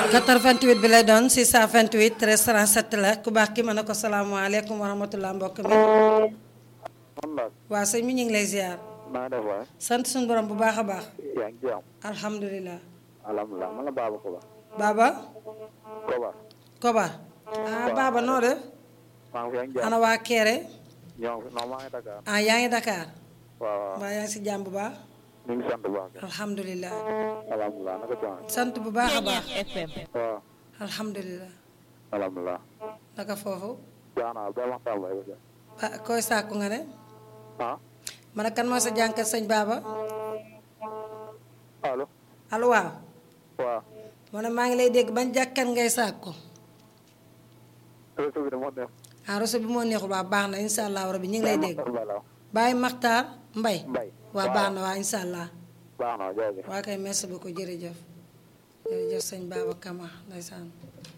88 bi lay doon 628 13 37 la ku baax ki ma ne ko salaamaaleykum wa rahmatulah mbokk mi. man la waa sëñ mi ñu ngi lay ziar. maa def waay sant suñu borom bu baax a baax. yaa ngi jàmm alhamdulilah. alhamdulilah man la Baba Koba Baba. Koba Koba. ah Baba noo def. maa ngi fi yaa ngi jàmm ana waa Kéré. ñoo ngi non maa ngi Dakar ah yaa ngi Dakar. waaw waaw mbaa yaa ngi si jàmm bu baax. ñu ngi sant bu baax kay alhamdulilah. alhamdulilah naka coono sant bu baax a baax. FM waaw alhamdulilah. alhamdulilah naka foofu. jaana ba waxtaan bay ba ah koy sàkku nga ne. ah ma ne kan moo sa jànkat sëñ Baba. allo allo waaw. waaw ma ne maa ngi lay dégg ban jàkkat ngay sàkku. réseau bi de moo def ah réseau bi moo neexul waa baax na incha allah rabi ñu ngi lay dégg. bala Baye Makhtar Mbaye. mbay waa baax na waa incha allah. baax na jaajëf waa kay merci beaucoup jërëjëf. jërëjëf sëñ Baba Kama ndeysaan